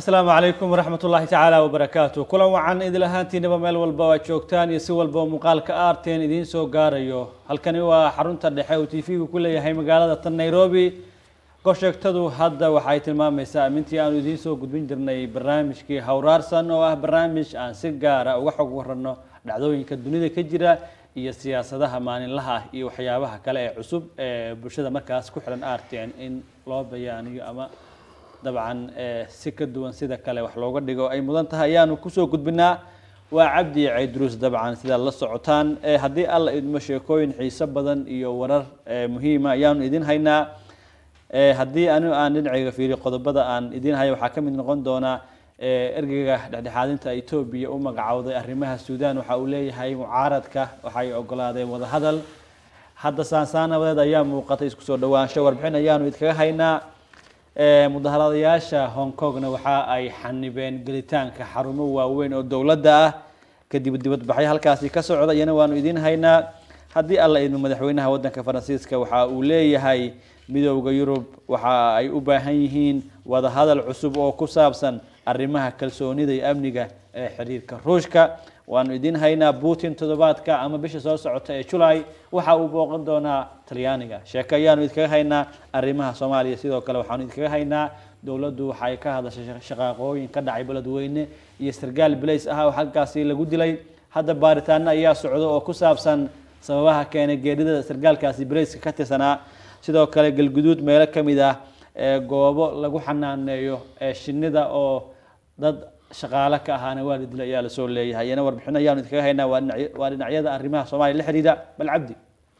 asalaamu calaykum waraxmat ullaahi tacaala wabarakaatu kulan wacan idil ahaantiinaba meel walba oo aad joogtaan iyo si walba oo muuqaalka aarteen idiin soo gaarayo halkani waa xarunta dhexe uu t v-gu ku leeyahay magaalada tan nairobi gorsheegtadu hadda waxay tilmaamaysaa amintii aanu idiin soo gudbin jirnay barnaamijkii hawraarsan oo ah barnaamij aan si gaara uga xog warano dhacdooyinka dunida ka jira iyo siyaasadaha maalinlaha ah iyo waxyaabaha kale ee cusub ee bulshada markaas ku xiran aarteen in loo bayaaniyo ama dabcan si ka duwan sida kale wax looga dhigo ay mudan tahay ayaanu kusoo gudbinaa waa cabdi caydruus dabcan sidaad la socotaan haddii alla idmo sheekooyin xiiso badan iyo warar muhiima ayaanu idin haynaa haddii anigu aan dhinacayga fiiriyo qodobada aan idin hayo waxaa ka mid noqon doonaa ergeyga dhexdhexaadinta etoobiya u magacowday arrimaha suudaan waxa uu leeyahay mucaaradka waxay ogolaadeen wadahadal hadda saansaanabadeed ayaa muuqatay isku soo dhawaansho warbixin ayaanu idkaga haynaa mudaharadayaasha hong kongna waxa ay xanibeen gelitaanka xarumo waaweyn oo dowladda ah kadib dibadbaxyo halkaasi ka socda iyana waanu idiin haynaa haddii alla idmo madaxweynaha wadanka faransiiska waxa uu leeyahay midowda yurub waxa ay u baahan yihiin wadahadal cusub oo ku saabsan arrimaha kalsoonida iyo amniga ee xiriirka ruushka waanu idiin haynaa putin toddobaadka ama bisha soo socota ee julay waxa uu booqan doonaa talyaaniga sheeke ayaanu idkaga haynaa arrimaha soomaaliya sidoo kale waxaanu idkaga haynaa dowladdu waxay ka hadashay shaqaaqooyin ka dhacay beledweyne iyo sargaal blace ah oo halkaasi lagu dilay hadda baaritaano ayaa socda oo ku saabsan sababaha keenay geerida sargaalkaasi blaceka ka tirsanaa sidoo kale galguduud meelo ka mid ah goobo lagu xanaaneeyo shinida oo dad shaqaale ka ahaana waa la dilay ayaa lasoo leeyahay iyana warbixin ayaanu idkaga haynaa waa dhinacyada arrimaha soomaaliya la xidhiidha bal cabdi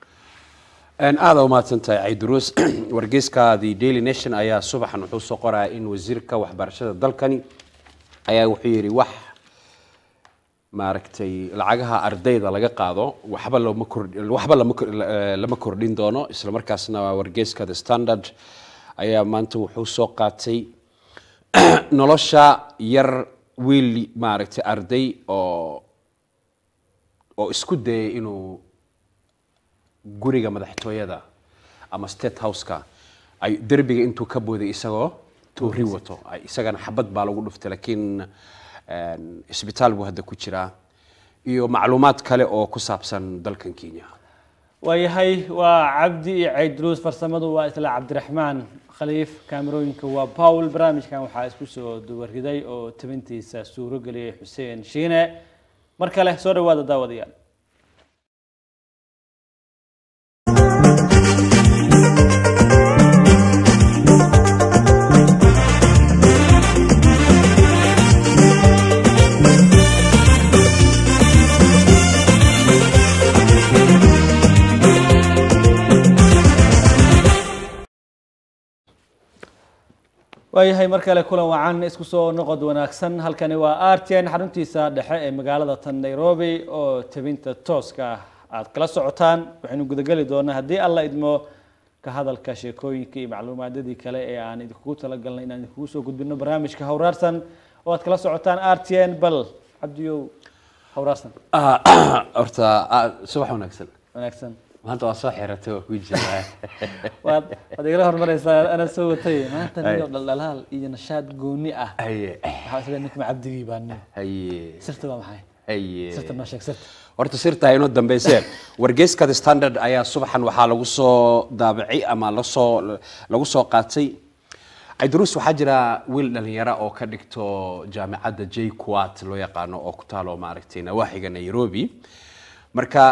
aada umahadsantahay cayduruus wargeyska the daily nation ayaa subaxan wuxuu soo qoraya in wasiirka waxbarashada dalkani ayaa wuxuu yidhi wax maaragtay lacagaha ardayda laga qaado waxba lama kor waxba lama kordhin doono isla markaasna wargeyska the standard ayaa maanta wuxuu soo qaatay nolosha yar wiil maaragtay arday oo oo isku dayay inuu guriga madaxtooyada ama state houseka ay derbiga intuu ka booday isagoo toori wato isagana xabad baa lagu dhuftay laakiin isbitaal buu hadda ku jiraa iyo macluumaad kale oo ku saabsan dalkan kenya waayahay waa cabdi iyo caydruus farsamadu waa isla cabdiraxmaan khaliif kaamerooyinka waa pawl barnaamijkan waxaa isku soo duwariday oo tabintiisa suuro geliyay xuseen shiine mar kale soo dhawaada daawadayaal waayahay mar kale kulan wacan isku soo noqod wanaagsan halkani waa artn xaruntiisa dhexe ee magaalada tan nairobi oo tabinta tooska ah aada kala socotaan waxaynu gudageli doonaa haddii alla idmo ka hadalka sheekooyinka iyo macluumaadadii kale ee aan idinkugu talagalnay inaan idinkugu soo gudbino barnaamijka hawraarsan oo aad kala socotaan rtn bal cabdiyow hawraarsan horta subax wanaagsan wanaagsan maanta waa soo xiratay waa ku jiraa waad waad igala hormaraysaa ana soo watay maanta niyo dhaldhalaal iyo nashaad gooni ah haye waxaa isle ninkuma cabdigii baa nin haye sirta waa maxay haye sirta noo sheeg sirta horta sirta inoo dambeysee wargeyska the standard ayaa subaxan waxaa lagu soo daabacay ama lasoo lagu soo qaatay cayduruus waxaa jira wiil dhalinyaro oo ka dhigto jaamicadda j quat loo yaqaano oo ku taalo maaragtay nawaaxiga nairobi marka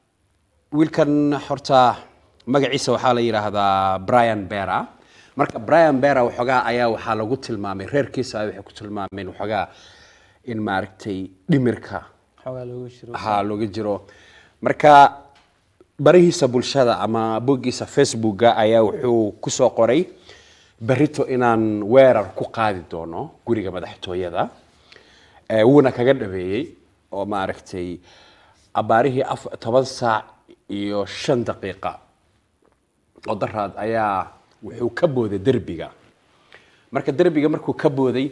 wiilkan horta magaciisa waxaa la yidhaahdaa brian bera marka brian bera waxoogaa ayaa waxaa lagu tilmaamay reerkiisa ay waxay ku tilmaameen waxoogaa in maaragtay dhimirka xoogaa looga jiro ha looga jiro marka barihiisa bulshada ama boggiisa facebooka ayaa wuxuu kusoo qoray berito inaan weerar ku qaadi doono guriga madaxtooyada Eh, wuuna kaga dhabeeyey oo maaragtay abaarihii af toban saac iyo shan daqiiqa oo daraad ayaa wuxuu ka booday derbiga marka derbiga markuu ka booday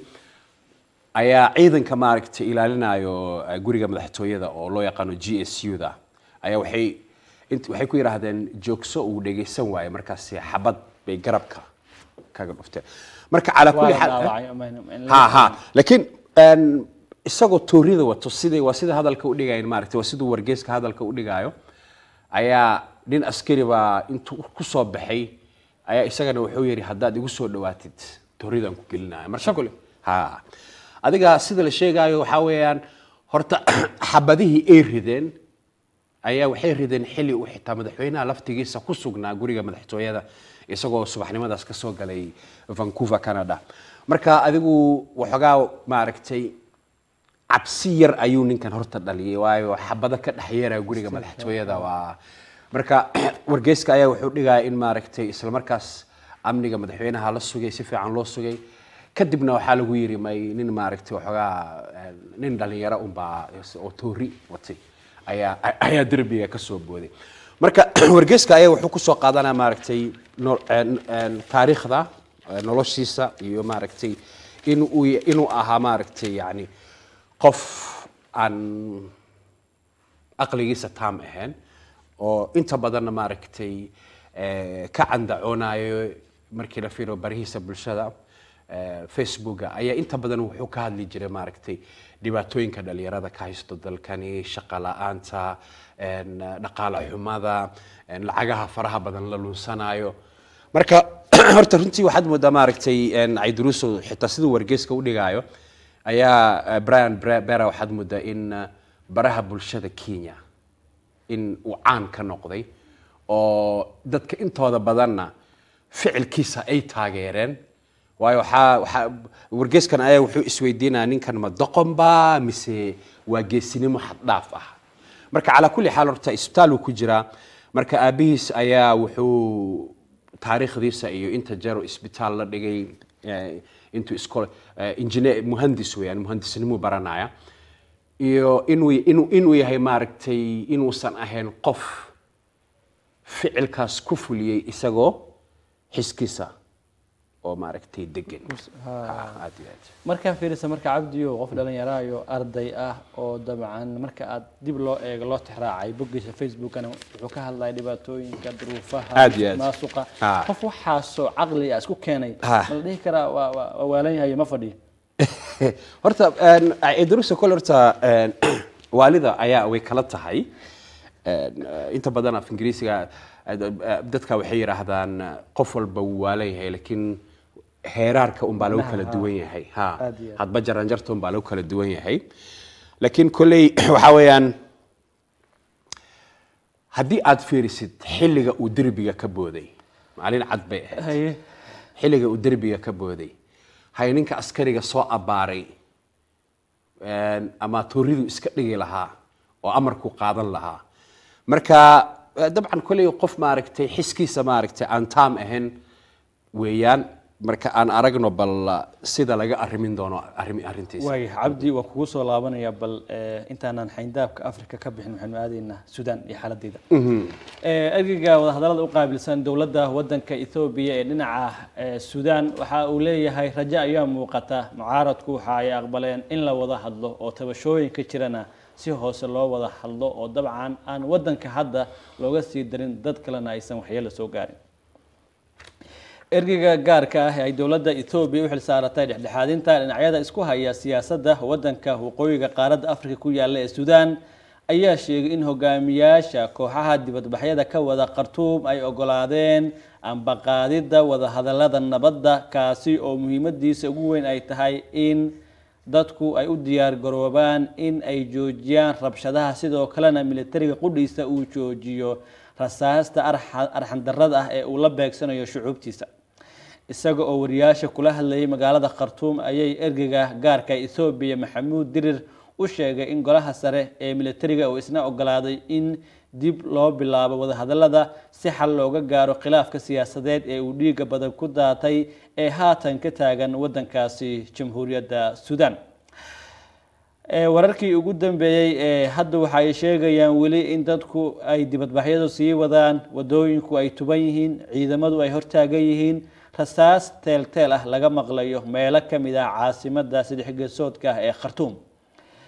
ayaa ciidanka maaragtay ilaalinayo eh, guriga madaxtooyada oo loo yaqaano g s u da ayaa waxay int- waxay ku yidhaahdeen joogso uu dhegaysan waayo markaasi xabad bay garabka kaga dhufteen marka calaa waa kulli la xaal dhaawacay ama in la- ha ha laakiin een, isagoo toorida wato sidii waa sida hadalka u dhigayan maaragtay waa siduu wargeyska hadalka u dhigaayo ayaa nin askari baa intuu ku soo baxay ayaa isagana wuxuu yidhi haddaad igu soo dhawaatid tooridan ku gelinaya marka kule ha adiga sida la sheegaayo waxaa weeyaan horta xabadihii ay rideen ayaa waxay rideen xilli uu xitaa madaxweynaha laftigiisa ku sugnaa guriga madaxtooyada isagoo subaxnimadaas ka soo galay vancouver canada marka adigu waxoogaa maaragtay cabsi yar ayuu ninkan horta dhaliyay waayo xabado ka dhex yeeraya guriga madaxtooyada waa marka wargeyska ayaa wuxuu dhigaya in maaragtay isla markaas amniga madaxweynaha la sugay si fiican loo sugay kadibna waxaa lagu yiri may nin maaragtay waxoogaa eh, nin dhalinyaro unbaa oo toori watay ayaa ayaa derbiga ka soo booday marka wargeyska ayaa wuxuu kusoo qaadanaya maaragtay no- een- een taariikhda eh, noloshiisa iyo maaragtay in uu inuu ahaa maaragtay yani qof aan aqligiisa taam ahayn oo inta badanna maaragtay eh, ka candacoonayo markii la fiiro barihiisa bulshada eh, facebooka ayaa inta badan wuxuu ka hadli jiray maaragtay dhibaatooyinka dhalinyarada ka haysto dalkani shaqo la-aanta een, dhaqaale xumada een, lacagaha faraha badan la lunsanayo marka horta runtii waxaad moodaa maaragtay een, cayduruuso xitaa siduu wargeyska u dhigaayo ayaa eh, brian Bre- bera waxaad moodaa in eh, baraha bulshada kenya in uu caan ka noqday oo dadka intooda badanna ficilkiisa ay taageereen waayo waxaa waxaa wargeyskan ayaa wuxuu isweydiinaya ninkan ma doqon ba mise waa geesinimo xad dhaaf ah marka calaa kulli xaal horta isbitaal uu ku jiraa marka aabihiis ayaa wuxuu taariikhdiisa iyo inta jero isbitaal la dhigay eh, intuu iskol injineer muhandis weeyaan muhandisnimuu baranaya iyo inuu inuu inuu yahay maaragtay inuusan ahayn qof ficilkaas ku fuliyey isagoo xiskiisa oo maaragtay degan Ha, aad iyo aad markaa fiirisa marka cabdiyo qof dhalinyaraayo arday ah oo dabcan marka aad dib loo eego loo tixraacay boggiisa facebookana wuxuu ka hadlaya dhibaatooyinka duruufaha Aad iyo aad. maasuqa Ha. qof waxaasoo caqli ah isku keenay Ha. ma la dhihi karaa waa waa- waa waalan yahay ma fadhiyo horta idrusa kole horta een, waalida ayaa way kala tahay Een, eh, inta badan af ingiriisiga eh, eh, dadka waxay yidhaahdaan eh, qof walba wuu waalan yahay laakiin heeraarka unbaa lagu kala duwan yahay ha Aad iyo aad. hadba jaranjarta unbaa lagu kala duwan yahay laakiin kolley waxaa weeyaan haddii aad fiirisid xilliga uu derbiga ka booday maalin cad bay ahayd haye xilliga uu derbiga ka booday hay ninka askariga soo abbaaray een, ama tooridu iska dhigi lahaa oo amarku qaadan lahaa marka eh, dabcan kolley qof maaragtay xiskiisa maaragtay aan taam ahayn weeyaan marka aan aragno bal eh, sida laga arrimin doono arrin- arrintiisa waay cabdi waa kugu soo laabanaya bal eh, intaanan xayndaabka afrika ka bixin waxaynu aadaynaa sudan iyo xaaladeeda Eh, ergeyga wadahadallada u qaabilsan dowladda wadanka ethoobiya ee dhinaca eh, sudan waxa uu leeyahay rajo ayaa muuqata mucaaradku waxa ay aqbaleen in la wada hadlo oo tabashooyinka jirana si hoose loo wada hadlo oo dabcan aan wadanka hadda looga sii darin dad kalena aysan waxyeelo soo gaarin ergeyga gaarka ah ee ay dowladda Ethiopia u xilsaaratay dhexdhexaadinta dhinacyada isku haya siyaasadda wadanka waqooyiga qaaradda Afrika ku yaala ee Suudaan ayaa sheegay in hogaamiyaasha kooxaha dibadbaxyada ka wada Khartoum ay ogolaadeen ambaqaadidda wada hadallada nabadda kaasi oo muhiimadiisa ugu weyn ay tahay in dadku ay u diyaar garoobaan in ay joojiyaan rabshadaha sidoo kalena militariga qudhiisa uu joojiyo rasaasta arxa- arxandarrada ah ee uu la beegsanayo shucuubtiisa isaga oo wariyaasha kula hadlayay magaalada khartuum ayay ergeyga gaarka ethoobiya maxamuud dirir u sheegay in golaha sare ee militariga uu isna ogolaaday in dib loo bilaabo wadahadallada si xal looga gaaro khilaafka siyaasadeed ee uu dhiiga badan ku daatay ee haatan ka taagan wadankaasi jamhuuriyadda suudaan Ee, wararkii ugu dambeeyey ee hadda waxa ay sheegayaan weli in dadku ay dibadbaxyadu sii wadaan wadooyinku ay tuban yihiin ciidamadu ay hortaagan yihiin rasaas teelteel ah laga maqlayo meelo ka mid ah caasimadda saddex geesoodka ah ee khartuum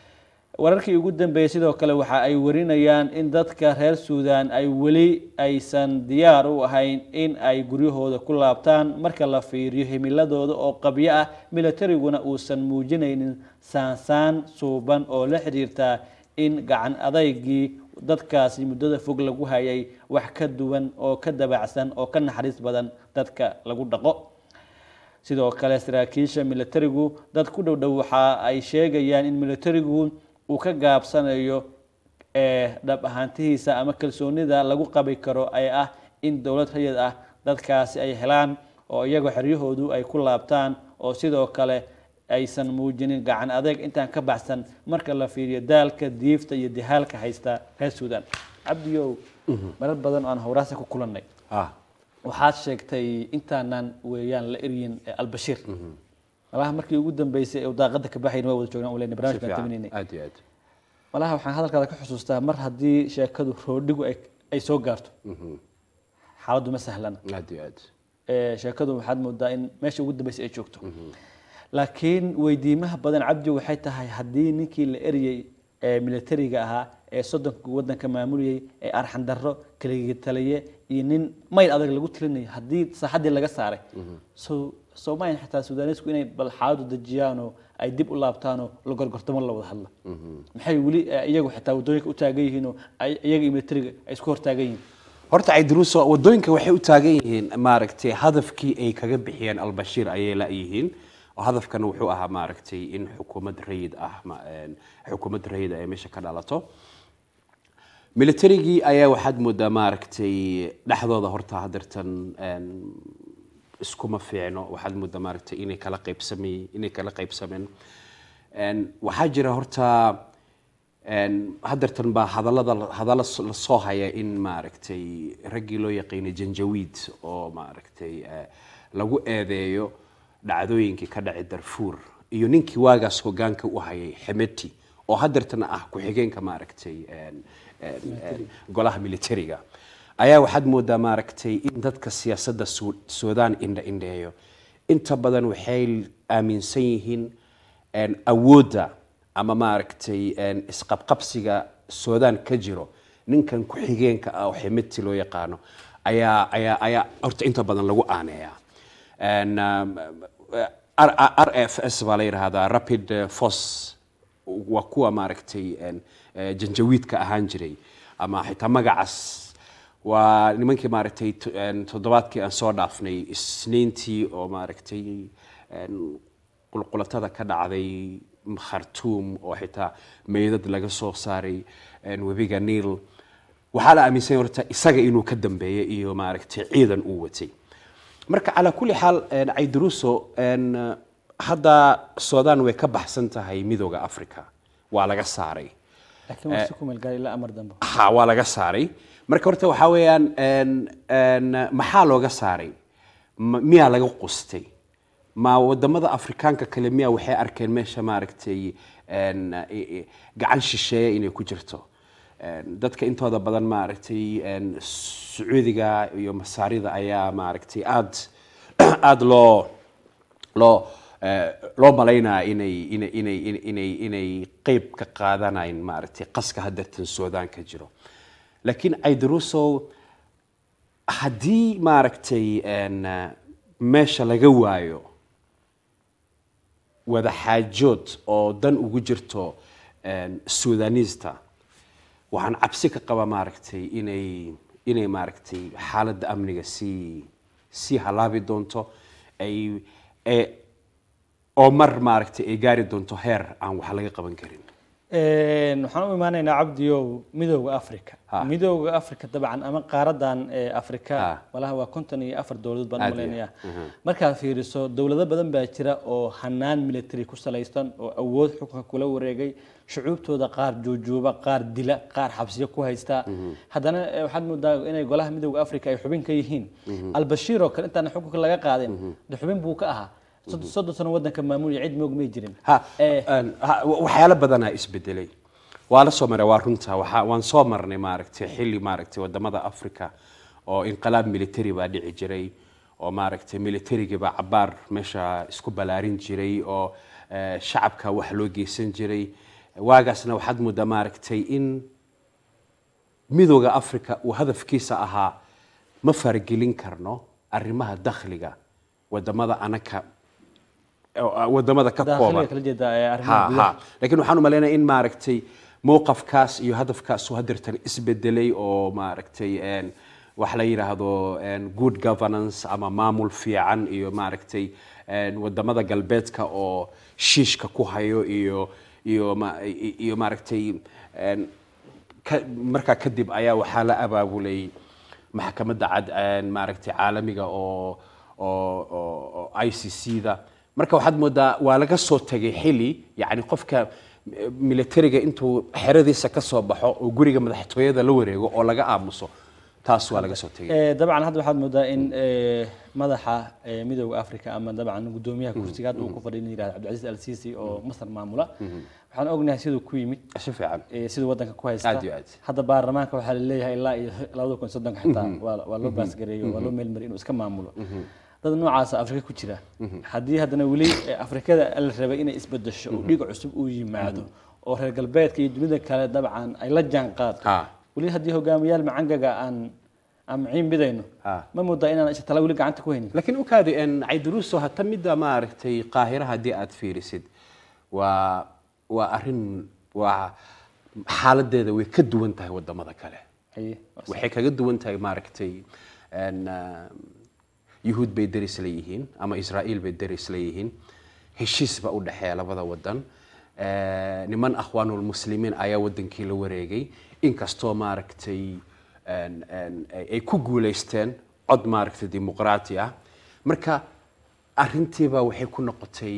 wararkii ugu dambeeyey sidoo kale waxa ay warinayaan in dadka reer suudan ay weli aysan diyaar u ahayn in ay guryahooda ku laabtaan marka la fiiriyo himiladooda oo qabyo ah militariguna uusan muujinaynin saansaan suuban oo la xiriirta in gacan adaygii dadkaasi muddada fog lagu hayay wax ka duwan oo ka dabacsan oo ka naxariis badan dadka lagu dhaqo sidoo kale saraakiisha militarigu dad ku dhow dhow waxa ay sheegayaan in militarigu uu ka gaabsanayo ee dhab ahaantihiisa ama kalsoonida lagu qabi karo ay ah in dowlad rayid ah dadkaasi ay helaan oo iyagoo xeryahoodu ay ku laabtaan oo sidoo kale aysan muujinin gacan adeeg intaan ka baxsan marka la fiiriyo daalka diifta iyo dihaalka haysta reer suudan cabdiyow marar badan oo aan howraasa ku kulannay ah waxaad sheegtay intaanan weeyaan la eryin ee albashiir malaha markii ugu dambeysay ee daaqada ka baxayn waa wada joognaan ulen si barnamij baan fiican taminaynay aad iyo aad malaha waxaan hadalkaada ka xusuustaa mar haddii sheekadu roodhigu ay- ay soo gaarto xaaladdu ma sahlana aad iyo aad ee sheekadu waxaad moodaa in meesha ugu dambeysay ay joogto laakiin weydiimaha badan cabdi waxay tahay haddii ninkii la eryey ee militariga ahaa ee soddonka wadanka maamulayay ee arxan darro kaligitaliye iyo nin mayl adag lagu tilinaya haddii saaxaddii laga saaray so soomaaliya xitaa suudaanisku inay bal xaaladu dejiyaanoo ay dib u laabtaanoo la gorgortamo la wada hadla maxay weli eh, iyagu xitaa waddooyinka u taagan yihiinoo ay- iyaga iyo militariga ay isku hortaagan yihiin horta caydiruuso wadooyinka waxay u taagan yihiin maaragtay hadafkii ay kaga bixiyeen albashiir ayay la-yihiin oo hadafkan wuxuu ahaa maaragtay in xukuumad rayid ah ma- een, xukuumad rayid ay meesha ka dhalato militarigii ayaa waxaad moodaa maaragtay dhexdooda horta hadeertan een, iskuma fiicno waxaad moodaa maaragtay inay kala qaybsamay inay kala qaybsameen Een, waxaa jira horta een, hadeertan baa hadallada hadalla s- la soo haya in maaragtay raggii loo yaqiinay janjawiid oo maaragtay eh, lagu eedeeyo dhacdooyinkii ka dhacay darfuur iyo ninkii waagaas hogaanka u hayay xemeti oo hadeertan ah ku-xigeenka maaragtay een, een, een, golaha militariga ayaa waxaad moodaa maaragtay in dadka siyaasadda Su- suudaan indha indheeyo inta badan waxay aaminsan yihiin een, awoodda ama maaragtay een, isqabqabsiga suudaan ka jiro ninkan ku-xigeenka ah oo xemeti loo yaqaano ayaa ayaa ayaa horta inta badan lagu aaneeyaa Een, um, R- R- rfs baa la yidhaahdaa rapid eh, force waa kuwa maaragtay een, eh, janjawiidka ahaan jiray ama xitaa magacaas waa nimankii maaragtay to- een, toddobaadkii aan soo dhaafnay isniintii oo maaragtay een, qulqulatada ka dhacday khartuum oo xitaa meydad laga soo saaray een, webiga niil waxaa la aaminsan yahay horta isaga inuu ka dambeeyay iyo maaragtay ciidan uu watay marka calaa kulli xaal een, caydiruuso een, hadda suudaan way ka baxsan tahay midooda africa waa laga saaray laakiin waa si ku meel gaar ilaa amar dambe ha waa laga saaray marka horta waxaa weeyaan een, een, maxaa looga saaray Ma- miyaa laga qustay ma wadamada afrikaanka kale miyaa waxay arkeen meesha maaragtay een, i- i- gacan shisheeye inay ku jirto Een, dadka intooda badan maaragtay een, sacuudiga iyo masaarida ayaa maaragtay aad aad loo loo eh, loo malaynaya inay inay inay inay- inay inay qeyb ka qaadanayn maaragtay qaska hadeertan suudaan ka jiro laakiin caydaruusow haddii maaragtay een, eh, meesha laga waayo wada xaajood oo dan ugu jirto een, suudaaniista waxaan cabsi ka qabaa maaragtay inay inay maaragtay xaaladda amniga sii sii halaabi doonto ay ee oo mar maaragtay ay gaari doonto heer aan wax laga qaban karin Een, waxaan u imaanaynaa cabdiyow midooda africa Ha. midooda africa dabcan ama qaaradan ee africa Ha. malaha waa konton iyo afar dowladood baan Aad u iyo- malaynayaa Mhm. markaad fiiriso dowlado badan baa jira oo hanaan military ku salaysan oo awood xukunka kula wareegay shucuubtooda qaar juujuuba qaar dila qaar xabsiyo ku haysta haddana eh, waxaad moodaa inay golaha midooda africa ay xubin ka yihiin albashiir oo kale intaan xukunka laga qaadin de xubin buu ka ahaa Sod- soddon sano wadanka maamulaya cid moog may jirin ha Eh, een, ha, wa- waxyaalo badanaa isbedelay waa la soo maray waa runta waxa waan soo marnay maaragtay xilli maaragtay wadamada africa oo inqilaab military baa dhici jiray oo maaragtay militarigii baa cabaar meesha isku balaarin jiray oo eh, shacabka wax loo geysan jiray waagaasna waxaad moodaa maaragtay in midooda africa uu hadafkiisa ahaa ma faragelin karno arrimaha dakhliga wadamada anaka wadamada ka kooban dakhliga kala jeeda ee arrimaha ha gudaha ha laakiin waxaan u malaynaya in maaragtay mowqafkaas iyo hadafkaas uu hadeertan isbedelay oo maaragtay een, wax la yidhaahdo een, good governance ama maamul fiican iyo maaragtay een, wadamada galbeedka oo shiishka ku hayo iyo iyo ma- i- iyo maaragtay een, ka- markaa kadib ayaa waxaa la abaabulay maxkamadda cad een, maaragtay caalamiga oo oo oo- oo i c c da marka waxaad moodaa waa laga soo tegay xili yacni qofka eh, militariga intuu xeradiisa ka soo baxo oo guriga madaxtooyada la wareego oo laga aamuso taas waa laga soo tegay Eh, dabcan hadda waxaad moodaa in eh, madaxa eh, midooda africa ama dabcan gudoomiyaha kursiga hadda uu ku fadhiya in la yihahdo cabdilcaziz al sisi oo masar maamula waxaan ognahay siduu ku yimid si fiican eh, siduu wadanka ku haysta Aad iyo aad. hadda baarlamaanka waxaa laleeyahay ilaa iyo labada kun iyo soddonka xitaa waa waa loo baasgareeyo waa loo meelmariy inuu iska maamulo dad noocaasa afrika ku jira haddii haddana weli eh, afrikada la rabay inay isbedesho oo dhiig cusub uu yimaado oo reer galbeedka iyo dunida kale dabcan ay la jaan qaado Ah. weli haddii hogaamiyaal macangaga aan aan maciin bidayno Ah. ma moodaa inaan isha tala weli gacanta ku haynin laakiin ukaadi en cayduruuso hata midda maaragtay qaahira haddii aad fiirisid waa waa arrin waa xaaladeeda way ka duwan tahay wadamada kale Haye, waa sax. waxay kaga duwan tahay maaragtay en, ah, yuhuud bay deris leeyihiin ama israa'iil bay deris leeyihiin heshiis baa u dhexeeya labada wadan Eh, niman akhwaanulmuslimiin ayaa wadankii la wareegay inkastoo maaragtay en- en- ay ay ku guulaysteen cod maaragtay dimuqraati ah marka arrintiiba waxay ku noqotay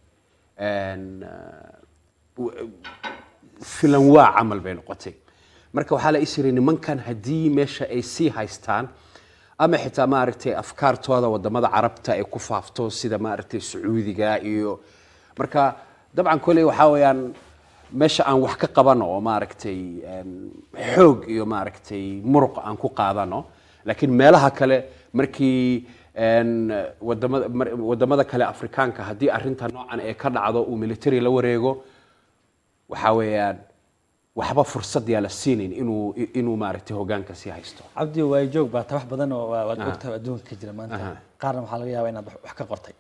en, ah, w- filan waa camal bay noqotay marka waxaa la is yiri nimankan haddii meesha ay sii haystaan ama xitaa maaragtay afkaartooda wadamada carabta ay ku faafto sida maaragtay sacuudiga iyo marka dabcan koley waxaa weeyaan meesha aan wax ka qabano oo maaragtay em, xoog iyo maaragtay muruq aan ku qaadano laakiin meelaha kale markii en, wadamada mar- wadamada kale afrikaanka haddii arrinta noocan ee ka dhacdo uu military la wareego waxaa weeyaan waxba fursad yaa la siinayn inuu inuu maaragtay hogaanka sii haysto cabdi waay joog baa ta wax badan oo waa- waad ogtahay adduunka ka jira maanta qaarna waxaa laga yaabaa inaad wax- wax ka qortay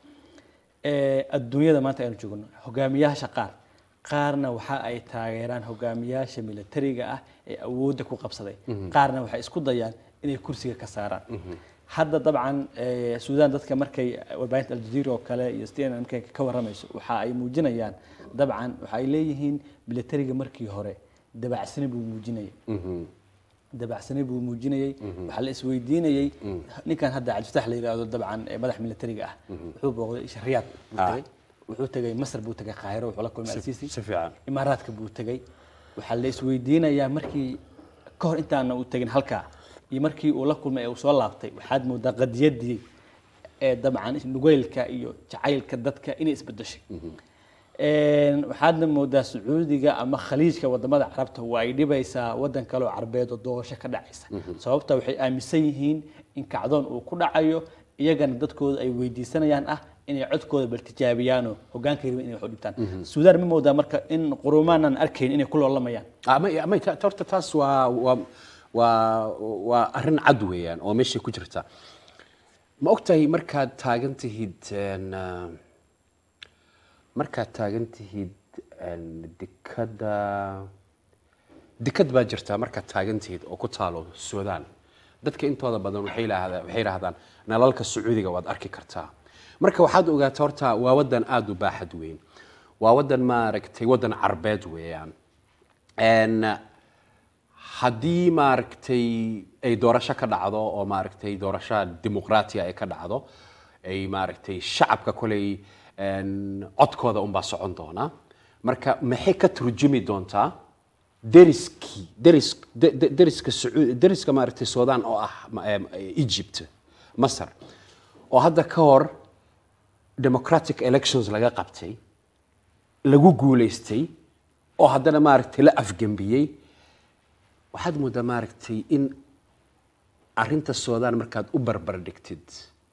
Eh, adduunyada maanta aynu joogno hogaamiyaasha qaar qaarna waxa ay taageeraan hogaamiyaasha militariga ah ee awoodda ku qabsaday qaarna waxay isku dayaan inay kursiga ka saaraan hadda dabcan eh, suudaan dadka markay warbaahinta aljazeera oo kale iyo cnn markay ka waramayso waxa ay muujinayaan dabcan waxa ay leeyihiin militariga markii hore dabacsani buu muujinaya dabacsani buu muujinayey waxaa la isweydiinayey ninkan hadda cabdifatax la yidhaahdo dabcan ee madax militariga ah wuxuu booqday isha riyaad buu Ah. tegey wuxuu tegey masar buu tegey qaahiro wuxuu la kulmay alsiisi si fiican imaaraadka buu tegey waxaa la isweydiinayaa markii ka hor intaana uu tegin halkaa iyo markii uu la kulmay ee uu soo laabtay waxaad moodaa qadiyadii ee dabcan nugeylka iyo jacaylka dadka inay isbedeshay Een, waxaadna moodaa sacuudiga ama khaliijka wadamada carabta waa ay dhibaysaa wadan kale oo carbeed oo doorasho ka dhacaysa sababta waxay aaminsan yihiin in kacdoon uu ku dhacayo iyagana dadkooda ay weydiisanayaan ah inay codkooda bal tijaabiyaanoo hogaanka rabin inay wax u dhibtaan suudaan ma moodaa marka in qurumaanan arkayn inay ku loolamayaan ama ama ta- horta taas waa waa waa waa arrin cad weeyaan oo meeshay ku jirta ma ogtahay markaad taagan tihid en, ah, markaad taagan tihid en, dekada dekad baa jirta markaad taagan tihid oo ku taalo suudaan dadka intooda badan waxay yidhaahdaa waxay yidhaahdaan nalalka sacuudiga waad arki kartaa marka waxaad ogaataa horta waa wadan aada u baaxad weyn waa wadan maaragtay wadan carbeed weeyaan En, haddii maaragtay ay doorasho ka dhacdo oo maaragtay doorasho dimuqraatiya ay ka dhacdo ay maaragtay shacabka koley en, codkooda unbaa socon doona marka maxay ka turjumi doontaa deriskii deris de- de- deriska sacuudi deriska maaragtay suudaan oo ah ma- em, egypt masar oo hadda ka hor democratic elections laga qabtay lagu guulaystay oo haddana maaragtay la afgembiyey waxaad moodaa maaragtay in arrinta suudaan markaad u barbar dhigtid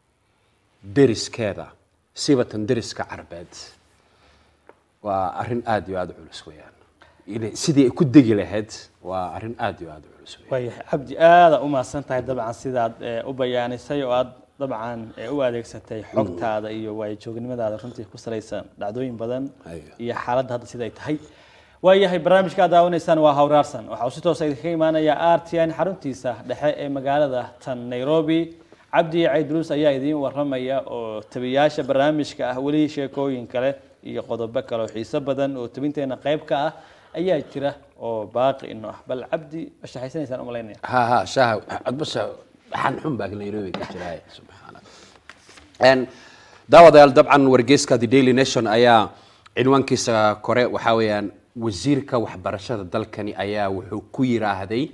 deriskeeda sibatan deriska carbeed waa arrin aada iyo aada u culus weeyaan inay- sidii ay ku degi lahayd waa arrin aad iyo aad u culus wey. waayahay cabdi aada u mahadsan tahay dabcan sidaad eh, u bayaanisay oo aad dabcan eh, u adeegsatay xogtaada iyo waayajoognimadada runtii ku salaysan dhacdooyin badan Aywa. iyo xaaladda hadda siday tahay waayahay barnaamijka aad daawanaysaan waa hawraarsan waxa uu si toosa idinkaga imaanaya r t n xaruntiisa dhexe ee magaalada tan nairobi cabdi caydruus ayaa idiin waramaya oo tabiyaasha barnaamijka ah weli sheekooyin kale iyo qodobo kale oo xiiso badan oo tabinteena qayb ka ah ayaa jira oo baaqi ino ah bal cabdi ma shaxaysanaysaan umalaynaya ha ha shaha adbasha waxaan xun baa nairobi ka jiraay subxaana En, daawadayaal dabcan wargeyska the daily nation ayaa cinwaankiisa kore waxaa weeyaan wasiirka waxbarashada dalkani ayaa wuxuu ku yiraahday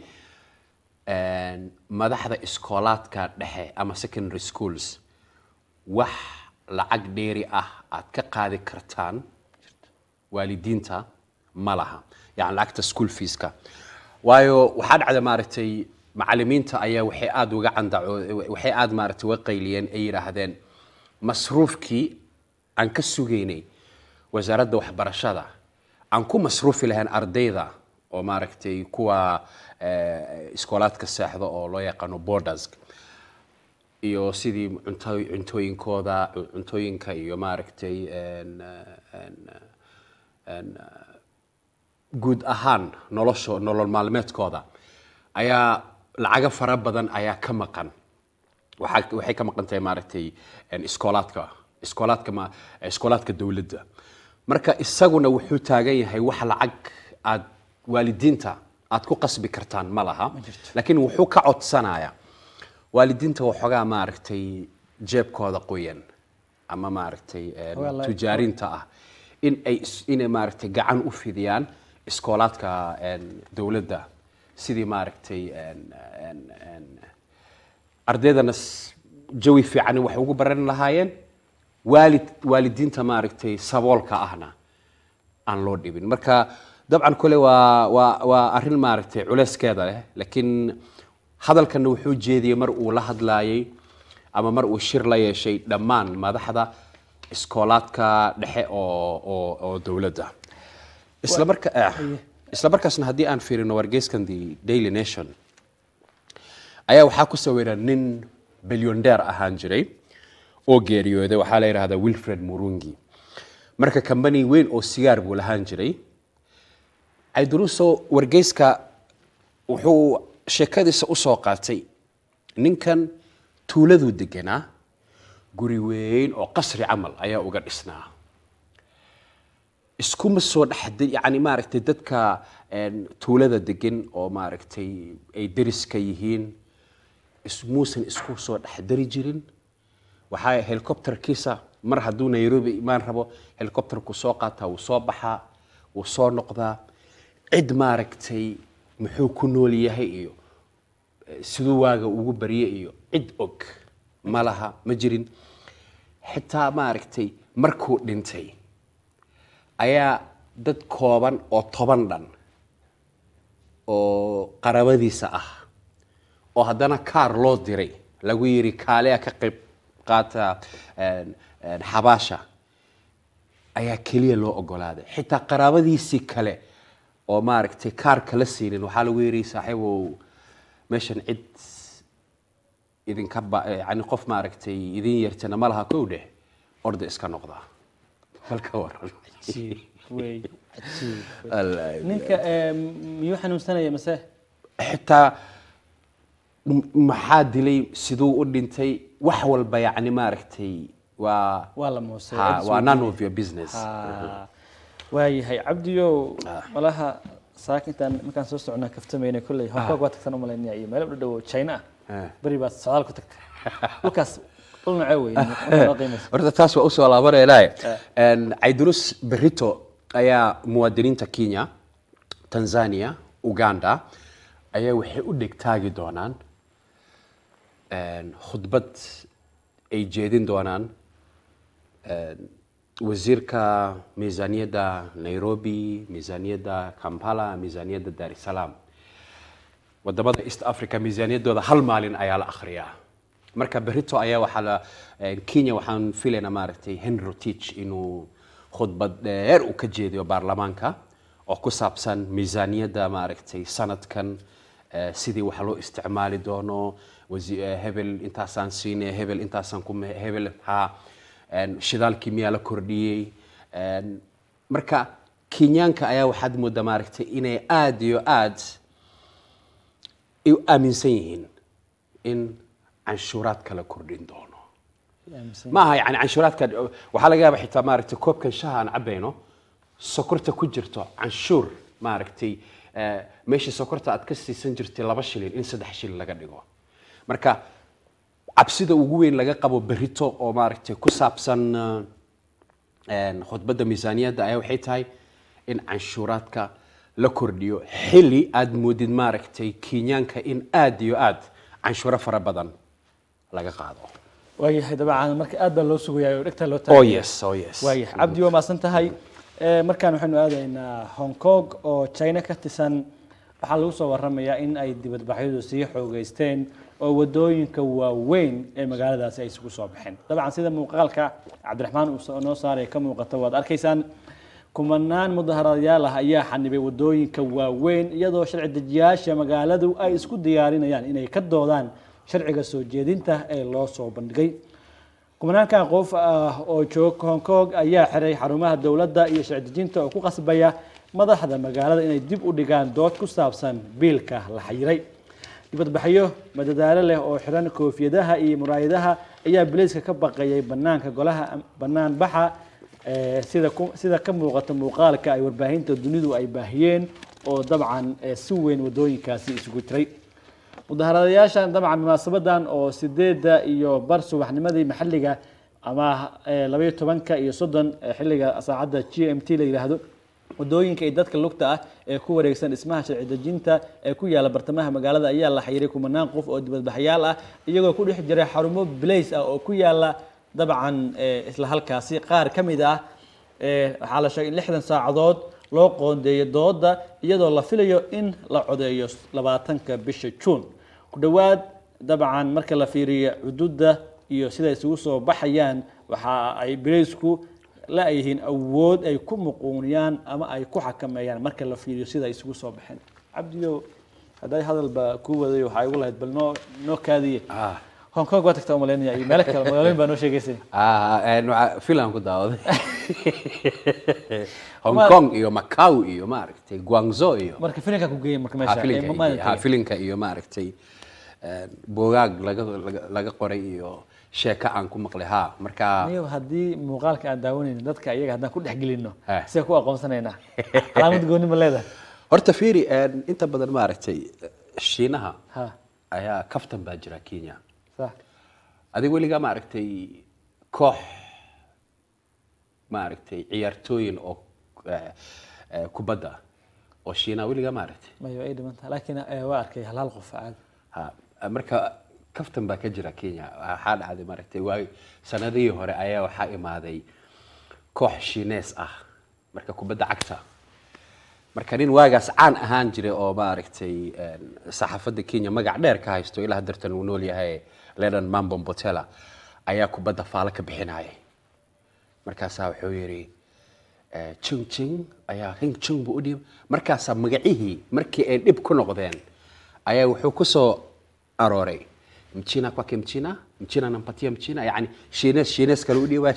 en, madaxda iskoolaadka dhexe ama secondary schools wax lacag dheeri ah aad ka qaadi kartaan waalidiinta ma laha yani lacagta school feeska waayo waxaa dhacda maaragtay macalimiinta ayaa waxay aada uga candaco waxay aada maaragtay uga qayliyeen ay yidhaahdeen masruufkii aan ka sugaynay wasaaradda waxbarashada aan ku masruufi lahayn ardayda oo maaragtay kuwa eh, iskoolaadka seexda oo loo yaqaano borders iyo sidii cunto cuntooyinkooda cuntooyinka iyo maaragtay en, eh, en, eh, en, eh, guud ahaan nolosho nolol maalmeedkooda ayaa lacago fara badan ayaa ka maqan waxaa waxay ka maqan tahay maaragtay en, iskoolaadka iskoolaadka ma iskoolaadka dowladda marka isaguna wuxuu taagan yahay wax lacag aad waalidiinta aad ku qasbi kartaan ma laha laakiin wuxuu ka codsanayaa waalidiinta waxoogaa maaragtay jeebkooda qoyan ama maaragtay en, Waxoogaa la- tujaarinta ah in ay is- inay maaragtay gacan u fidiyaan iskoolaadka en, dowladda sidii maaragtay en, en, en, ardaydana s- jawi fiican wax ugu baran lahaayeen waalid waalidiinta maaragtay saboolka ahna aan loo dhibin marka dabcan kole waa waa waa arrin maaragtay culeyskeeda leh laakiin hadalkana wuxuu jeediyey mar uu la hadlaayay ama mar uu shir la yeeshay dhammaan madaxda iskoolaadka dhexe oo oo oo dowladda isla marka eh, isla markaasna haddii aan fiirino wargeyskan the daily nation ayaa waxaa ku sawiran nin bilyondeer ahaan jiray oo geeriyooday waxaa la yidhahdaa wilfred murungi marka kambani weyn oo sigaar buu lahaan jiray cayduruso wargeyska wuxuu sheekadiisa usoo qaatay ninkan tuuladuu deganaa guri weyn oo qasri camal ayaa uga dhisnaa iskuma soo dhex yani maaragtay dadka en, tuulada degan oo maaragtay ay deriska yihiin is- muusan isku soo dhex dari jirin waxaa helicopterkiisa mar hadduu nairobi imaan rabo helicopterku soo qaataa wuu soo baxaa wuu soo noqdaa cid maaragtay muxuu ku nool yahay iyo eh, siduu waaga ugu barye iyo cid og ma laha ma jirin xitaa maaragtay markuu dhintay ayaa dad kooban oo toban dhan oo qarabadiisa ah oo haddana kaar loo diray lagu yiri kaaliya ka qayb qaata en, en, xabaasha ayaa keliya loo ogolaaday xitaa qaraabadiisii kale oo maaragtay kaarka la siinin waxaa lagu yiri saaxiibow meeshan cid idinka ba yani qof maaragtay idin yartana ma laha kow dheh orda iska noqdaa bal ka waran Cajiib wey, cajiib. Wallaahi. ninka eh, miyuu xanuunsanaya mase xitaa m- maxaa dilay siduu u dhintay wax walba yacni maaragtay waa waa la moosay ha, waa none of your business Ah, waayahay cabdiyow malaha saakintaan markaan soo socnaa kaftamayna kolley hong kong waa tagtan u malaynaya iyo meelo u dhow china ah Ah. beri baad socdaal ku tagtay dhulkaas dhul nocee wey markaa noo qiimaysa horta taas waa usoo laabanaynaay caydurus berito ayaa muwaadiniinta kenya tanzania uganda ayaa waxay u dhegtaagi doonaan en, khudbad ay jeedin doonaan en, wasiirka miisaaniyadda nairobi miisaaniyadda kampala miisaaniyadda dar es salaam wadamada east africa miisaaniyaddooda hal maalin ayaa la akhriyaa marka berito ayaa waxaa la eh, kenya waxaan filaynaa maaragtay henry rotich inuu khudbad dheer uu ka jeediyo baarlamaanka oo ku saabsan miisaaniyadda maaragtay sanadkan eh, sidii wax loo isticmaali doono wasi- eh, hebel intaasaan siinay hebel intaasaan ku me- hebel ha en, shidaalkii miyaa la kordhiyey En, marka kenyaanka ayaa waxaad moodaa maaragtay inay aad iyo aad ay u aaminsan yihiin in canshuuraadka la kordhin doono ma aha yani canshuuraadka waxaa laga yaaba xitaa maaragtay koobkan shaha aan cabayno sokorta ku jirto canshuur maaragtay eh, meeshii sokorta aad ka siisan jirtay laba shilin in saddex shilin laga dhigo marka cabsida ugu weyn laga qabo berito oo maaragtay ku saabsan eh, een, khudbadda miisaaniyadda ayaa waxay tahay in canshuuraadka la kordhiyo xilli aad moodid maaragtay kenyaanka in aad iyo aad canshuuro fara badan laga qaado waayahay dabcan marka aad baa loo sugayaa oo dhegta loo oh taagaya yes oh yes waayahay cabdi waa maasan tahay Eh, markaan waxaynu aadaynaa hong kong oo china ka tirsan waxaa lagu soo waramayaa in ay dibadbaxyadu sii xoogeysteen oo wadooyinka waaweyn ee magaaladaasi ay isugu soo baxeen dabcan sida muuqaalka cabdiraxmaan uu soo- noo saaray ka muuqata waad arkaysaan kumanaan mudaharaadyaal ah ayaa xanibay wadooyinka waaweyn iyadoo sharci dejiyaasha magaaladu ay isku diyaarinayaan inay ka doodaan sharciga soo jeedinta ee loo soo bandhigay kumanaankan qof ah oo jooga hong kong ayaa xiray xarumaha dowladda iyo sharci dejinta oo ku qasbaya madaxda magaalada inay dib u dhigaan dood ku saabsan biilka la xayiray dibadbaxyo madadaalo leh oo xiran koofiyadaha iyo muraayadaha ayaa bileyska ka baqayay banaanka golaha banaan baxa eh, sida ku- sida ka muuqata muuqaalka ay warbaahinta dunidu ay baahiyeen oo dabcan eh, si weyn wadooyinkaasi isugu jiray mudaharadayaashan dabcan munaasabadan oo sideeda iyo bar subaxnimadii maxalliga ama eh, labaiyo tobanka iyo soddon eh, xilliga saacadda g m t la yidhaahdo wadooyinka iyo dadka lugta ah ee ku wareegsan dhismaha sharci dejinta ee ku yaala bartamaha magaalada ayaa la xayiray kumanaan qof oo dibadbaxyaal ah iyagoo ku dhex jiray xarumo blace ah oo ku yaala dabcan eh, isla halkaasi qaar ka mid ah eh, waxaa la sheegay in lixdan saacadood loo qoondeeyo dooda iyadoo la filayo in la codeeyo labaatanka bisha juun ku dhowaad dabcan marka la fiiriyo xuduudda iyo sida isugu soo baxayaan waxa ay bileysku la yihiin awood ay ku muquuniyaan ama ay ku xakameeyaan marka la fiiriyo sida ay isugu soo baxeen cabdiyo hadday hadalba ku waday waxaa igu lahayd bal noo noo kaadiye ah hong kong waa tagtaa umaleynaya iyo meelo kale magaalooyin baa noo sheegaysay ah een, waxaa- filan ku daawaday hong kong iyo macau iyo maaragtay guangzhou iyo marka filinka ku geeyay marka ha meesha filinka ee, iyo- maalinta ha filinka iyo maaragtay een, buugaag laga laga- laga qoray iyo sheeko aan ku maqlay ha marka aniga haddii muuqaalka aan daawanayno dadka iyaga haddaan ku dhex gelino Eh. sidee ku aqoonsanaynaa calaamad gooni ma leedahay horta fiiri een, inta badan maaragtay shiinaha ha ayaa kaftan baa jira kenya sax adiga weligaa maaragtay koox maaragtay ciyaartooyin oo eh, eh, kubadda oo shiinaha weligaa maaragtay mayo ay dhiman tahay laakiin eh, waa arkay hal hal qof caadi ha marka kaftan baa ka jira kenya waxaa dhacday maaragtay waay sanadihii hore ayaa waxaa imaaday koox shiinees ah marka kubadda cagta marka nin waagaas caan ahaan jiray oo maaragtay een, saxaafadda kenya magac dheer ka haysto ilaa dartan uu nool yahay ledan mambo mbotela ayaa kubadda faalo ka bixinayay markaasaa wuxuu yidhi eh, jing jing ayaa hing jing buu u dhiib markaasaa magacihii markii ay dhib ku noqdeen ayaa wuxuu ku soo arooray mchina kwake mchina mchina nampatia mchina yani shiines shiines kale u dhiibaa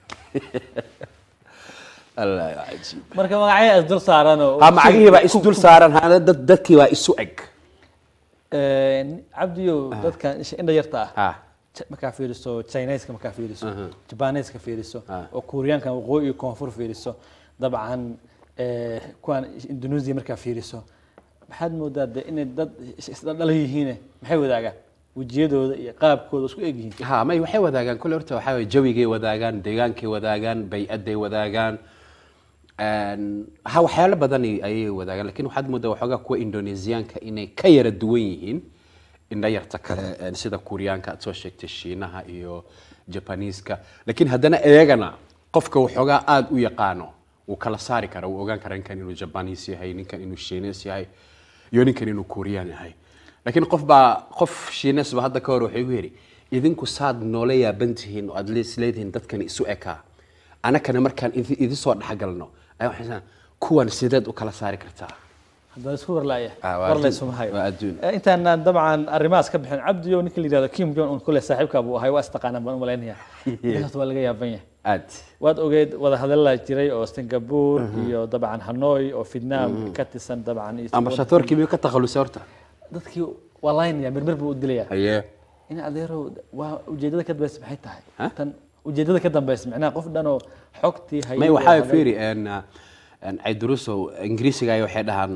allah cajiib marka magacyo is dul saaran oo ha magacihii baa is dul saaran hana dad dadkii baa isu eg Eh, cabdiyo dadka indha yarta ah ha Ch- markaa fiiriso chineska markaa fiiriso Aha. jabaneska fiiriso Ah. oo kuuriyaanka waqooyi iyo koonfur fiiriso dabcan eh, kuwan indonesia markaa fiiriso maxaad moodaa de inay dad is- isdhaldhala yihiine maxay wadaagaan wejiyadooda iyo qaabkooda isku eg yihiin ha may waxay wadaagaan kule horta waxaa waye jawigay wadaagaan deegaankay wadaagaan bay-aday wadaagaan Een, ha waxyaalo badan ayay wadaagaan lakin waxaad moodaa waxoogaa kuwa indonesiyaanka inay ka yara duwan yihiin indhayarta kale een, sida kuuriyaanka aad soo sheegtay shiinaha iyo jabaniiska lakin haddana iyagana qofka waxoogaa aada u yaqaano wuu kala saari kara wuu ogaan kara ninkan inuu jabaniis yahay ninkan inuu shiines yahay iyo ninkan inuu kuuriyaan yahay laakiin qof baa qof shiines ba hadda ka hor waxay igu yidhi idinku saad noola yaaban tihiin oo aad lees leedihiin dadkan isu ekaa anakana markaan idi idi soo dhexgalno ayaa waxay sanaa kuwan sideed u kala saari kartaa haddana isku warlaaya Ah, waa war adduun. laysuma hayo Waa adduun. Eh, intaanaan dabcan arrimahaas ka bixin cabdiyo ninka la yidhahdo kim jong un kule saaxiibka buu ahay waa istaqaanaan baan u malaynaya intaas waa laga yaaban yahay aad waad ogeed wada hadalla jiray oo singapore iyo dabcan hanoi oo vietnam ka tirsan dabcan iyo ambasadorkii miyuu ka takhalusay horta dadkii waa laynaya mirmir buu u dilaya haye in adeerow waa ujeedada ka dambeysa maxay tahay Ha? tan ujeedada ka dambeysa macnaha qof dhan oo xogtii hayay may oo waxaa hadal- fiiri een, een, caydurusow ingiriisiga ay waxay dhahaan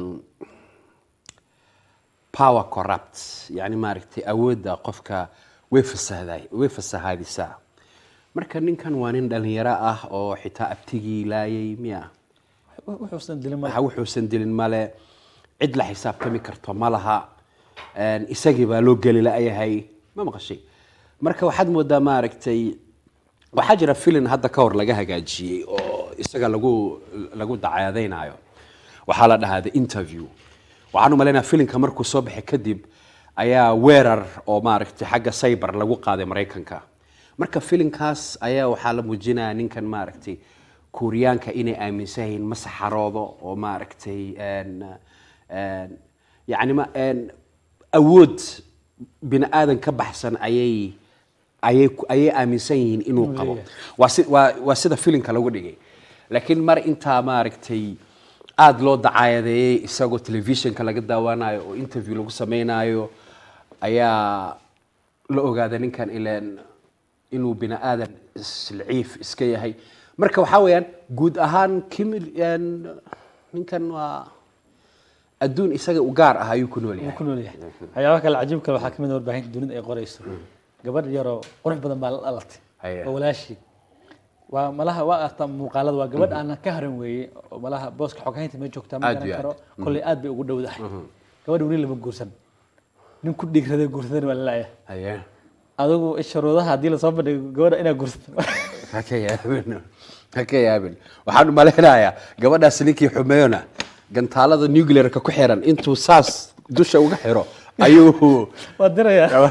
power corrupt yani maaragtay awoodda qofka way fasahday way fasahadisaa marka ninkan waa nin dhalinyaro ah oo xitaa abtigii laayay miya wuxuusan dilin ma waxa wuxuusan dilin male cid la xisaabtami karto ma laha Een, isagii baa loo geli la'yahay ma maqashay marka waxaad moodaa maaragtay waxaa jira filin hadda ka hor laga hagaajiyey oo isaga lagu lagu dacaadaynayo waxaa la dhahaa the interview waxaan u malaynaya filinka markuu soo baxay kadib ayaa weerar oo maaragtay xagga cyber lagu qaaday maraykanka marka filinkaas ayaa waxaa la muujinaya ninkan maaragtay kuuriyaanka inay aaminsan yihiin ma saxaroodo oo maaragtay een, een, yacni ma een, awood bini aadan ka baxsan ayay ayay ku- ayay aaminsan yihiin inuu qabo waa si waa waa sida filimka lagu dhigay laakiin mar intaa maaragtay aada loo dacaayadeeyey isagoo telefishinka laga daawanayo oo interview lagu sameynayo ayaa la ogaada ninkan ileen inuu bini aadan islciif iska yahay marka waxaa weeyaan guud ahaan kimil een, ninkan waa adduun isaga u gaar ah ayuu ku nool wuu yahay ku nool yahay waxyaabaha kale cajiibka waxaa kamid ah warbaahinta dunida ay qorayso gabadh yaroo qurux badan baa la dhalatay Haye. oo walaashii waa malaha waa arta muuqaalada waa gabadh aanan ka haran weeye oo malaha booska xoghaynta ma joogtaa ma Aad garan iyo karo aad. kolley aad bay ugu dhowdahay gabadha weli lama guursan nin ku dhigraday guursadan waa lalaaya haye adigu shuruudaha haddii lasoo bandhigo gabadha inaa guursato ha ka yaabin ha ka yaabin waxaan u malaynayaa gabadhaas ninkii xumeeyona gantaalada nuclearka ku xiran intuu saas dusha uga xiro ayuu waa dirayaa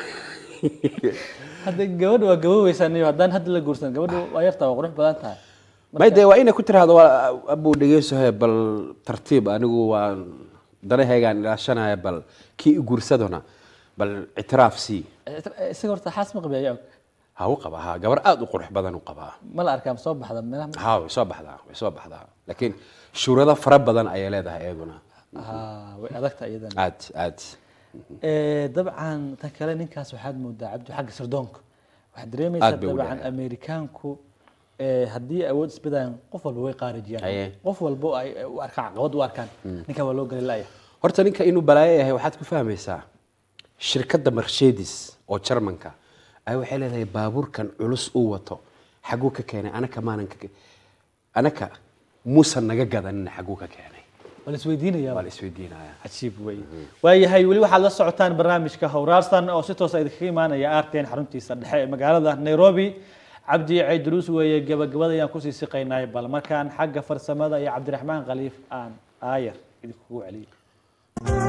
hadda gabadha waa gaboweysan iyo haddaan hadda la guursan gabadha waa yartaa waa qurux badan tahay may dee waa inay ku tiraahdo waa abuu dhegeysohe bal tartiib anigu waa danahaygaan ilaashanaya bal kii i guursadona bal ictiraaf sii isaga horta xaas ma qabiya og ha u qaba ha gabar aada u qurux badan u qabaa ma la arkaa ma soo baxda meelaha ha way soo baxdaa way soo baxdaa laakiin shuurado fara badan ayay leedahay iyaduna Ah, way adagta iyadan aad aad Eh, dabcan tan kale ninkaas waxaad moodaa cabdi xagga sirdoonka waxaad dareemaysaa Aad bay u dabcan leedahay. ameerikaanku eh, haddii awood isbedayaan qof walba way qaarijiyaan Haye. qof walba oo ay u arkaan caqabad u arkaan ninkan waa loo gali laya horta ninka inuu balaayo yahay waxaad ku fahmaysaa shirkadda mercedes oo jarmanka ay waxay leedahay baabuurkan culus uu wato xaguu ka keenay anaka maanan ka anaka muusan naga gadanina xaguu ka keenay waa la isweydiinaya waa la isweydiinaya cajiib wey waayahay weli waxaad la socotaan barnaamijka howraarsan oo si toosa idinkaga imaanaya arten xaruntiisa dhexe ee magaalada nairobi cabdi cayduruus weeye gabagabada ayaan kusii siqaynay bal markaan xagga farsamada iyo cabdiraxmaan khaliif aan aayar idinkugu celiyo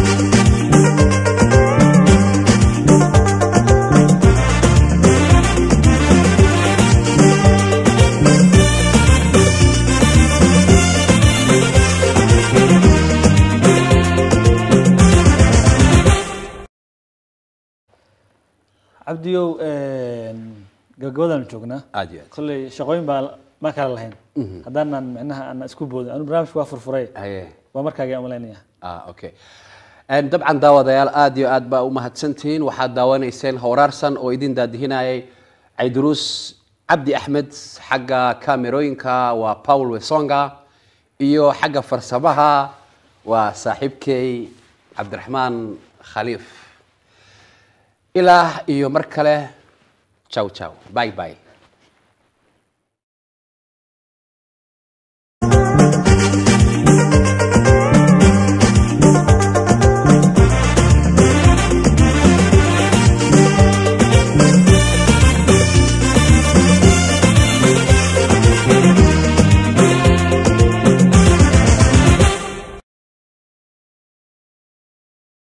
cabdiyow gabagabadaan joognaa aad iyo aad kolley shaqooyin baa ma kala lahayn haddaanan micnaha aan isku boodin anu barnaamijka waa furfuray haye waa markaaga umalaynaya ah okay En dabcan daawadayaal aad iyo aad baa u mahadsantihiin waxaad daawanayseen howraarsan oo idin daadihinayay cayduruus cabdi axmed xagga kaamerooyinka waa paul wesonga iyo xagga farsamaha waa saaxiibkey cabdiraxmaan khaliif ilaa iyo mar kale ciao ciao bye bye